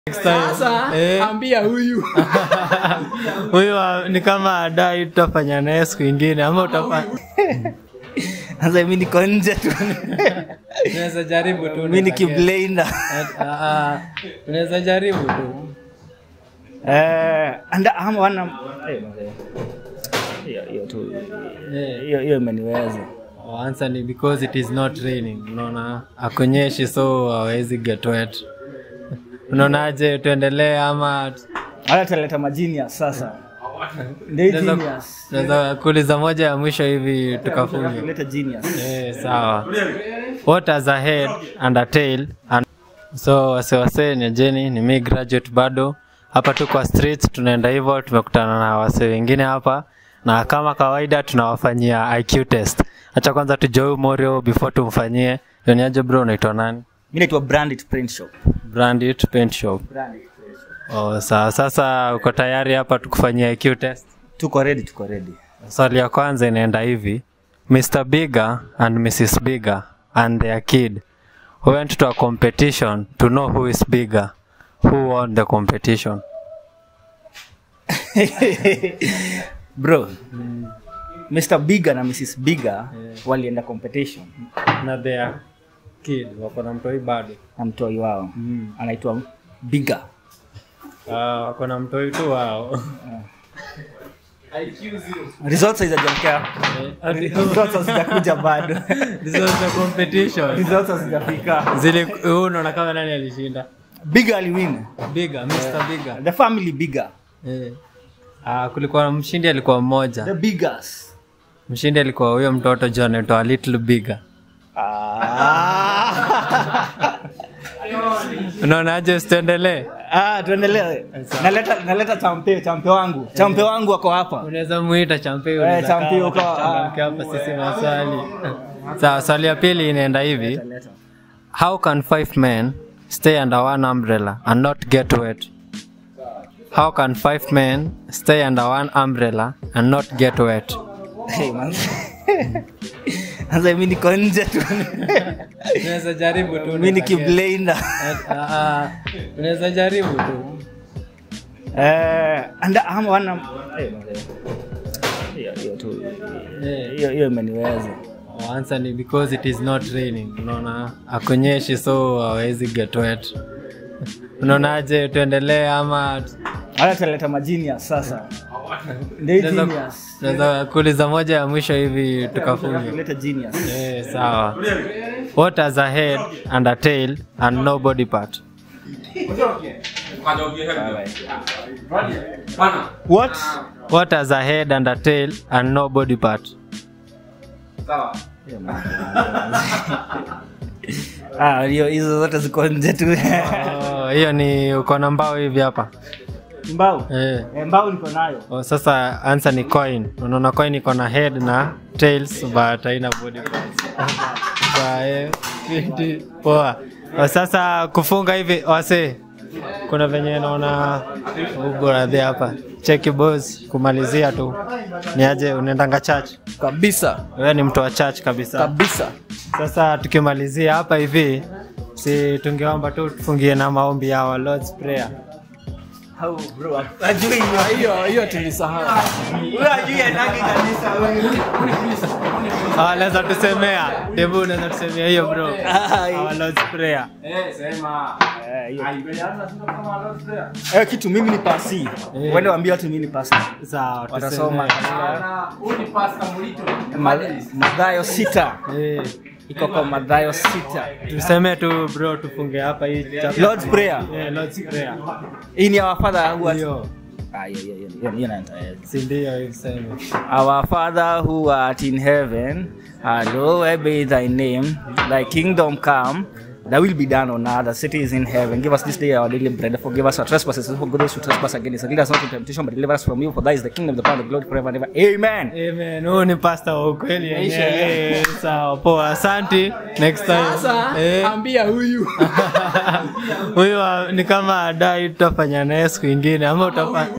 Next time. Sasa Eh. ambia huyu huyu wa- ni kama adai tutafanya naye siku ingine ama utafanya Sasa mimi niko nje tu. unaweza jaribu tu Mimi ni kiblainer. unaweza jaribu tu Eh, anda ama wana eh, mzee. hiyo hiyo tu Eh, hiyo hiyo imeniweza. oh, answer ni because it is not raining unaona akunyeshi so hawezi get wet unaonaje tuendelee ama Hata tutaleta majinius sasa. Ndio Tunaweza- genius. tunaweza kuuliza moja ya mwisho hivi tukafunge Tuleta genius. Eh, sawa what has a head and a tail and so wasewase ni jeni ni mi graduate bado hapa tu kwa streets tunaenda hivyo tumekutana na wase wengine hapa na kama kawaida tunawafanyia iq test hacha kwanza tujoi morio before tumfanyie yoniaje bro unaitwa nani Mimi naitwa Branded Print Shop. brandit paint shop Branded. oh, sawa sasa uko tayari hapa tukufanyia iq test Tuko ready, tuko ready. swali ya kwanza inaenda hivi mr bigger and mrs bigger and their kid went to a competition to know who is bigger who won the competition Bro. Mr. Bigger na Mrs. Bigger walienda competition na their kid wako na mtoi bado na mtoi wao anaitwa Bigger. uh, wako na mtoi tu wao Results hazijaja. Results hazijakuja bado. This was the competition Results hazijafika. zile huu unaona kama nani alishinda Bigger aliwin. bigger mr bigger The family Bigger. eh. uh, kulikuwa mshindi alikuwa mmoja The Biggers. mshindi alikuwa huyo mtoto john anaitwa little bigger Ah. unaonaje usituendelee Ah, tuendelee. Naleta naleta champe, champe wangu. Champe wangu wako hapa. unaweza muita champe Eh, champe uko, ah. hapa sisi maswali sawa swali ya pili inaenda hivi how can five men stay under one umbrella and not get wet how can five men stay under one umbrella and not get wet Hey, man. Sasa mimi niko nje tu. unaweza jaribu tu Mimi ni kiblainer. unaweza jaribu tu Eh, anda ama wana eh, mzee. hiyo hiyo tu Eh, hiyo hiyo imeniweza. oh, answer ni because it is not raining unaona akunyeshi so hawezi get wet unaonaje tuendelee ama Hata tutaleta majinius sasa. Ndio Tunaweza- genius. tunaweza kuuliza moja ya mwisho hivi tukafunge Tuleta genius. Eh, sawa what has a head and a tail and no body part What? what has a head and a tail and no body part Ah, hiyo hizo zote ziko nje tu. Oh, hiyo ni uko na mbao hivi hapa Mbao. eh. Eh, mbao niko nayo. Oh, sasa answer ni coin unaona coin iko na head na tails but haina body parts Sawa, eh, fiti. poa Oh, sasa kufunga hivi wase kuna venye naona ugoradhi hapa cheki boss kumalizia tu ni aje unaendanga church kabisa wewe ni mtu wa church kabisa kabisa sasa tukimalizia hapa hivi si tungeomba tu tufungie na maombi ya our Lord's prayer Au bro, ajui hiyo. hiyo hiyo tulisahau Wewe ajui anagi kanisa wewe. Ah, naweza tusemea debu unaweza tusemea hiyo bro Ah, our Lord's prayer Eh, hiyo. Eh, kitu mimi ni pasi. Eh. Wende waambie watu mimi ni pasi. sawa Watasoma tusemee. katika Ma- Mathayo sita. Eh, Iko kwa Mathayo sita. tuseme tu bro tufunge hapa hii chapter. Lord's prayer. Eh, Lord's prayer Hii ni our father who art hiyo Ah, hiyo hiyo hiyo hiyo naitaweza. si ndio hivi sema Our Father who art in heaven, hallowed be thy name. Thy kingdom come. Thy will be done on earth as it is in heaven. Give us this day our daily bread. Forgive us our trespasses, and forgive those who trespass against us. Lead us not into temptation, but deliver us from evil. For thy is the kingdom, the power, and the glory forever and ever. Amen. Amen. Huyu ni pastor wa ukweli yenyewe. Eh, Sawa, poa. Asante. Next time. sasa Eh. ambia huyu Huyu wa- ni kama adai tutafanya naye siku ingine ama utafanya